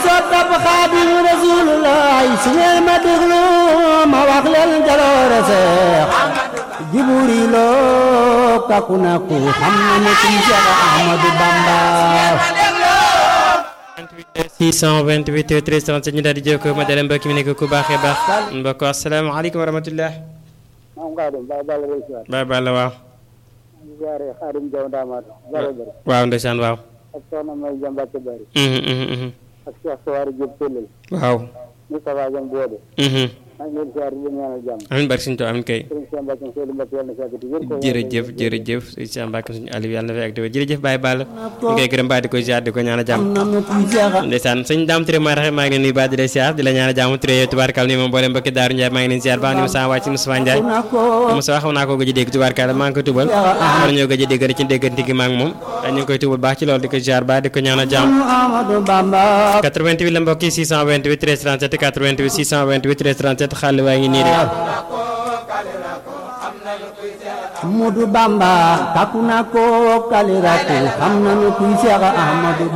soppab xaadimu rasulullah su ngeen ma déglu ma wax leen jaloore seex jiburi loo kaku na ku xam na ne kuy Seex Ahmadu Bamba 628 13 37 ñu daal di jokkoo ma dale mbokk mi nekk ku baaxee baax mbokk asalaamaaleykum wa rahmatullah maam Xaadim Baye Balla lay siyaar Baye Balla waaw di siyaare Xaadim Jaw Ndaamaat bare bare waaw ndeysaan waaw ak soxna May Jambacke Bari Mhm, mhm, mhm. ak Cheikh Sawaari Diop Tellel waaw Moustapha Jam Boode Mhm. maa ngi leen siyaar di leen ñaanal jàmm amiin barke suñu to amiin kay sëriñ Cheikh Mbacke Seydou Mbacke yàlla na fekk di wér ko jërëjëf jërëjëf sëñ Cheikh Mbacke suñu Aliou yàlla na fi ak di wér jërëjëf Baye Balla ñu koy gërëm baa di ko ziar di ko ñaanal jàmm xam na ne kuy Seex ndeysaan sëñ Dame Touré maa raxe maa ngi leen nuyu baa di la ziar di la ñaanal jàmm Touré yow tubaarkal ni moom mboolem mbokki Daaru Ndiaye maa ngi leen ziar baax ni Moussa wàcc Moussa Ndiaye na ko Moussa xaw naa ko gëj a dégg tubaarkal maa ngi koy tubal war ñoo gëj a dégg rek ci déggante gi maa ngi moom ñu ngi koy tubal baax ci loolu di ko ziar baax di ko ñaanal jàmm Ahmadu Bamba 88 la mbokk yi 628 13 37 88 628 13 37 xaalis waa ngi nii de Ahmadu Bamba kaku na ko kaliratu xam na ne kuy Seex Ahmadu